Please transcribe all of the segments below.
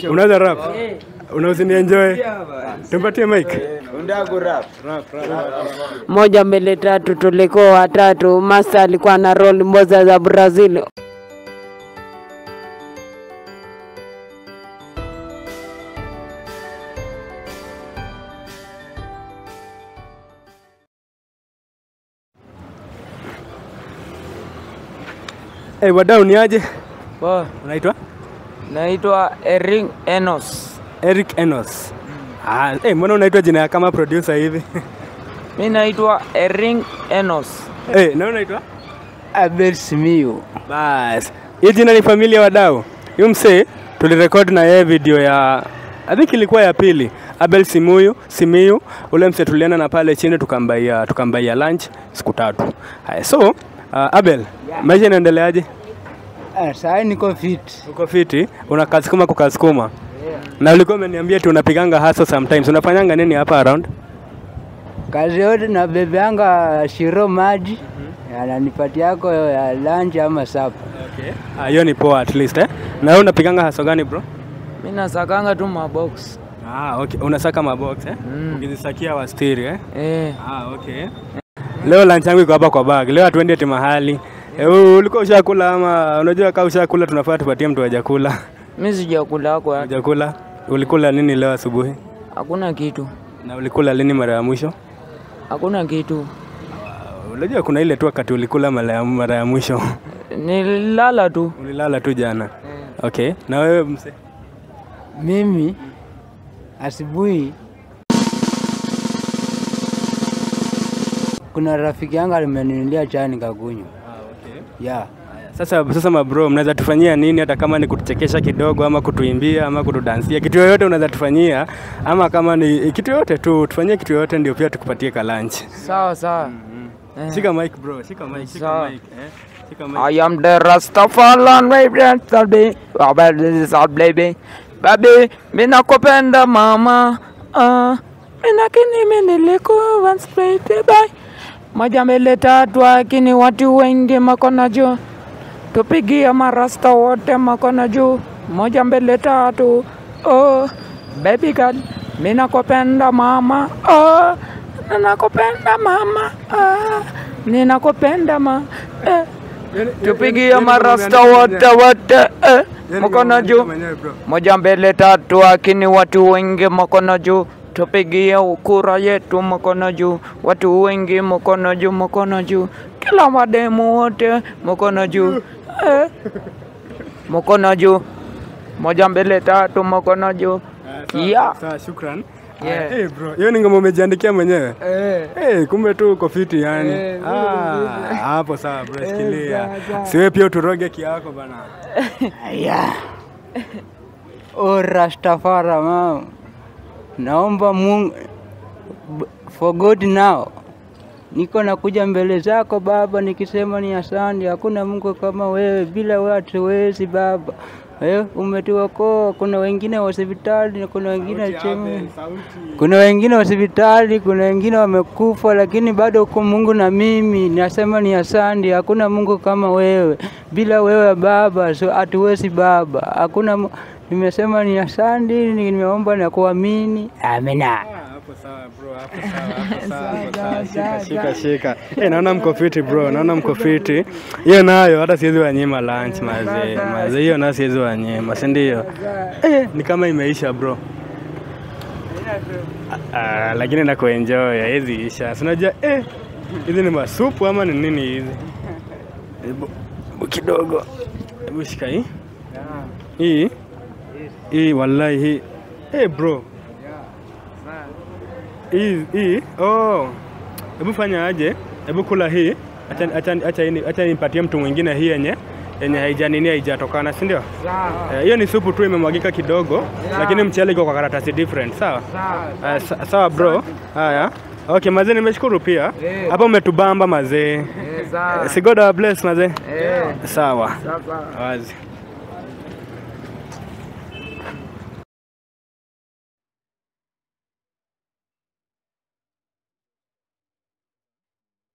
Unaweza rap? Unaweza ni enjoy? Tumpatie mic. moja mbele tatu, tulikuwa watatu. Master alikuwa na roll mboza za Brazil. Eh, wadau ni aje? Poa, Unaitwa? naitwa Ering Enos. Eric Enos. Ah, eh, mbona unaitwa jina ya kama producer hivi? Mi naitwa Ering Enos. Eh, na unaitwa? Abel Simiyu. Bas. Hii jina ni familia wadau. Huyu msee tulirekodi na yeye video ya I think ilikuwa ya pili. Abel Simuyu, Simiyu, ule msee tulienda na pale chini tukambaia tukambaia lunch siku tatu. Haya, so uh, Abel, maisha inaendeleaje? Ah, Saa niko fit. Uko fiti? Unakasukuma kukasukuma? Na ulikuwa umeniambia tu unapiganga hustle sometimes. Unafanyanga nini hapa around? Kazi yote na bebeanga shiro maji ananipatia yako ya lunch ama sapa. Okay. Ah, hiyo ni poa at least eh. Na wewe unapiganga hustle gani bro? Mi nasakanga tu mabox. Ah, okay. Unasaka mabox eh? Mm. Ukizisakia wastiri eh? Eh, Ah, okay. Leo lunch yangu iko hapa kwa bag. Leo hatuendi ati mahali. Eh, u- ulikuwa ushakula ama unajua kama ushakula tunafaa tupatie mtu hajakula. mi sijakula hako hata. Hajakula. Ulikula nini leo asubuhi? Hakuna kitu, Na ulikula lini mara ya mwisho? hakuna kitu. Unajua kuna ile tu wakati ulikula mara ya, mara ya mwisho. Nililala tu. Ulilala tu jana. Okay. Na wewe mse? Mimi asubuhi kuna rafiki yangu alimeninulia chai nikakunywa. Yeah. Sasa sasa mabro, mnaweza tufanyia nini hata kama ni kutuchekesha kidogo ama kutuimbia ama kutudansia, kitu yoyote unaweza tufanyia, ama kama ni kitu yoyote tu tufanyie kitu yoyote, ndio pia tukupatie ka lunch. Sawa sawa. Eh. Shika mic bro, shika mic, shika Sawa. mic, eh. Shika mic. I am the Rastafarian baby, baby, baby, mi nakupenda mama, ah, mi lakini mi nilikuwa straight bye. Moja mbele tatu, lakini watu wengi makona juu, tupigie marasta wote makona juu. Moja mbele tatu, oh, baby girl, mi nakupenda mama, oh, nakupenda mama, ah, ninakupenda ma, eh. Tupigie marasta wote wote eh, mkono juu, moja mbele tatu, lakini watu wengi mkono juu. Tupigie kura yetu mkono juu, watu wengi mkono juu, mkono juu, kila mademu wote mkono juu eh, mkono juu, moja mbele tatu, mkono juu yeah. Sawa, shukran. Yeah. Eh, bro, hiyo ni ngoma umejiandikia mwenyewe? Eh. Eh, kumbe tu uko fiti yani. Eh, Ah, hapo sawa bro, shikilia. Siwe pia uturoge kiako bana. Yeah. Oh Rastafara mama. Naomba Mungu b- for God now. Niko nakuja mbele zako Baba nikisema ni asante. Hakuna Mungu kama wewe, bila wewe hatuwezi Baba. Eh, umetuokoa. Kuna wengine hospitali na kuna wengine chemi. Kuna wengine hospitali, kuna wengine wamekufa, lakini bado uko Mungu na mimi nasema ni asante. Hakuna Mungu kama wewe, bila wewe Baba so hatuwezi Baba. Hakuna Mu- nimesema ni asante, nimeomba na kuamini. Amina. Hapo sawa bro, hapo sawa, hapo sawa, hapo sawa. Shika, shika, shika. Eh, naona mko fiti bro, naona mko fiti. Hiyo nayo hata siwezi wanyima lunch mazee. Mazee hiyo nayo siwezi wanyima, si ndio? Eh, ni kama imeisha bro. Ah, lakini na kuenjoy hizi isha. Si unajua eh hizi ni masupu ama ni nini hizi? Hebu hebu kidogo. Hebu shika hii. Hii. Hii wallahi hii. Eh bro. Hii hii. Oh. Hebu fanya aje? Hebu kula hii. Acha acha acha hii- acha nipatie mtu mwingine hii yenye yenye haijanini haijatokana, si ndio? Eh, Hiyo ni supu tu imemwagika kidogo, lakini mchele iko kwa karatasi different, sawa? Eh, sa- sawa bro. Haya. Okay, mazee nimeshukuru pia. Hapa umetubamba mazee. Eh, Si God our bless mazee. Sawa. Wazi.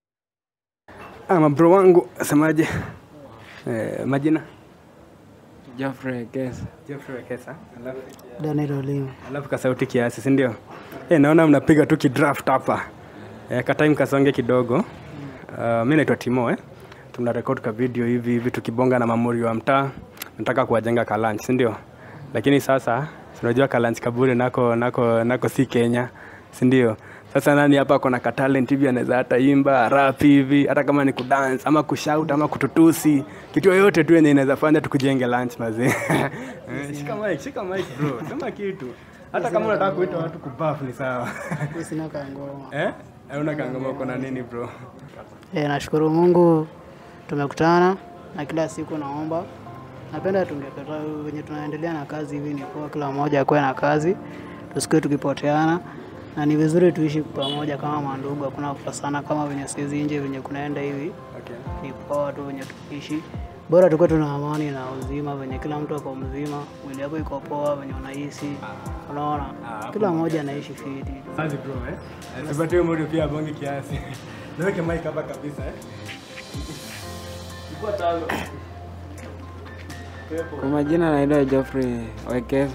Ah, mabro wangu asemaje? Eh, majina Geoffrey Kesa. Jeffrey Wekesa. Alafu Daniel Olimo. alafu kasauti kiasi, si ndio? Eh, naona mnapiga tu kidraft hapa. Eh, ka time kasonge kidogo. Uh, mi naitwa Timo eh. Tuna record ka video hivi hivi tukibonga na mamuri wa mtaa. Nataka kuwajenga ka lunch, si ndio? Lakini sasa si unajua ka lunch kabure nako nako nako si Kenya, si ndio? Sasa nani hapa ako na ka talent hivi anaweza hata imba rap hivi hata kama ni kudance ama kushout ama kututusi kitu yoyote tu yenye inaweza fanya tukujenge lunch mazee. Eh, shika mic, shika mic bro. Sema kitu. Hata kama unataka kuita watu kubuff ni sawa. Sina kangoma. eh? Eh, una kangoma uko na nini bro? E, nashukuru Mungu tumekutana na kila siku naomba. Napenda tungepata venye tunaendelea na kazi hivi, ni poa, kila mmoja akuwe na kazi, tusikuwe tukipoteana, na ni vizuri tuishi pamoja kama mandugu, hakuna kukosana kama venye saizi nje venye kunaenda hivi. Okay. Ni poa tu venye tukiishi, bora tukuwe tuna amani na uzima, venye kila mtu ako mzima, mwili yako iko poa, venye unahisi, unaona, kila mmoja anaishi fiti. Sazi bro eh. Tupatie moyo pia bonge kiasi. Naweke mic hapa kabisa eh. Ilikuwa tano. Kwa majina naitwa Geoffrey Wekesa.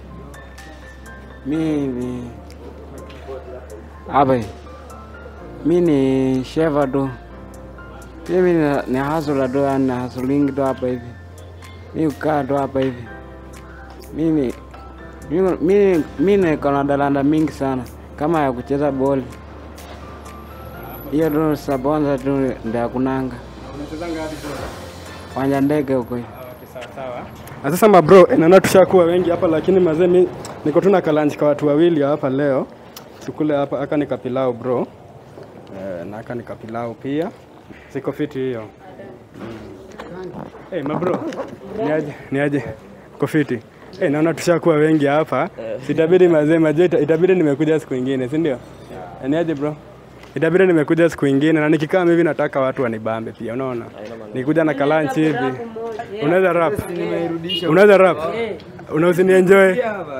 Mi ni hapa, mi ni sheva tu, pia mi ni- ni hasula tu, yani na hasulingi tu hapa hivi, mi kukaa tu hapa hivi. Mi ni mi- mi- mi niko na dalanda mingi sana kama ya kucheza boli, hiyo tu sabonza tu ndio hakunanga Unacheza ngapi bro? wanja ndege huko hivi. Okay, sawa sawa. Na sasa mabro, eh, naona tushakuwa wengi hapa lakini mazee mi niko tu na kalanji kwa watu wawili hapa leo. Tukule hapa aka ni kapilau bro. Eh, na aka ni kapilau pia. Siko fiti hiyo. Mm. Hey, mabro. Niaje? Niaje? Uko fiti? Eh, naona tushakuwa wengi hapa. Sitabidi mazee mazee ita- itabidi nimekuja siku nyingine, si ndio? Eh, Niaje bro? Itabidi nimekuja siku nyingine na nikikaa hivi nataka watu wanibambe pia, unaona? Nikuja na kalanchi hivi. Unaweza rap? Unaweza rap? Unaweza ni enjoy?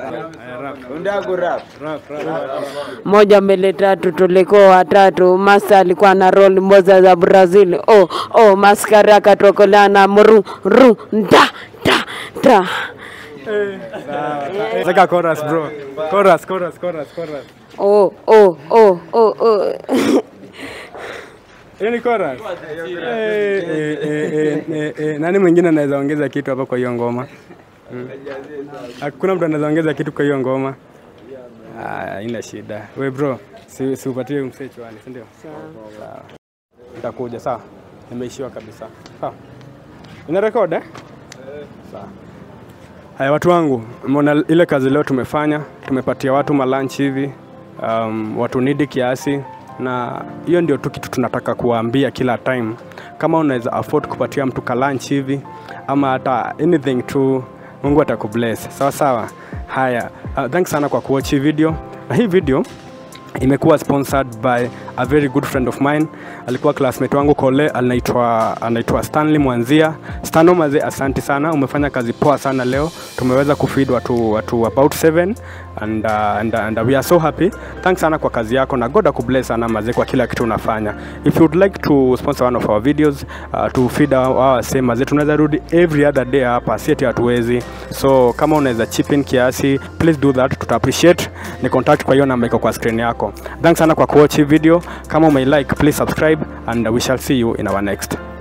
moja mbele tatu, tulikuwa watatu. Masta alikuwa na roll moza za Brazil. Oh, oh, maskari akatokolea na mru ru nda ta ta. Seka chorus bro. Chorus, chorus, chorus, chorus. Oh, oh, oh, oh, oh. Hiyo ni chorus. Eh, eh, eh, eh, eh, eh. Nani mwingine anaweza ongeza kitu hapa kwa hiyo ngoma? Mm. Hakuna mtu anaweza ongeza kitu kwa hiyo ngoma. Ah, ina shida. We bro, si si upatie msee chwani, si ndio? Sawa. Nitakuja sawa. Nimeishiwa kabisa. Sawa. Ina record eh? Sawa. Haya watu wangu, mona ile kazi leo tumefanya, tumepatia watu malunch hivi, um, watu nidi kiasi, na hiyo ndio tu kitu tunataka kuwaambia kila time. Kama unaweza afford kupatia mtu ka lunch hivi ama hata anything tu, Mungu atakubless. Sawa sawa. Haya, uh, thanks sana kwa kuwatch hii video, na hii video imekuwa sponsored by a very good friend of mine alikuwa classmate wangu kole anaitwa anaitwa stanley mwanzia stano maze asante sana umefanya kazi poa sana leo tumeweza kufeed watu watu about seven and, uh, and, and we are so happy thanks sana kwa kazi yako na god akubless sana maze kwa kila kitu unafanya if you would like to sponsor one of our videos uh, to feed our, our same maze tunaweza rudi every other day hapa sieti hatuwezi so kama unaweza chip in kiasi please do that tuta appreciate ni contact kwa hiyo namba iko kwa screen yako thanks sana kwa kuwatch hii video kama umeilike please subscribe and we shall see you in our next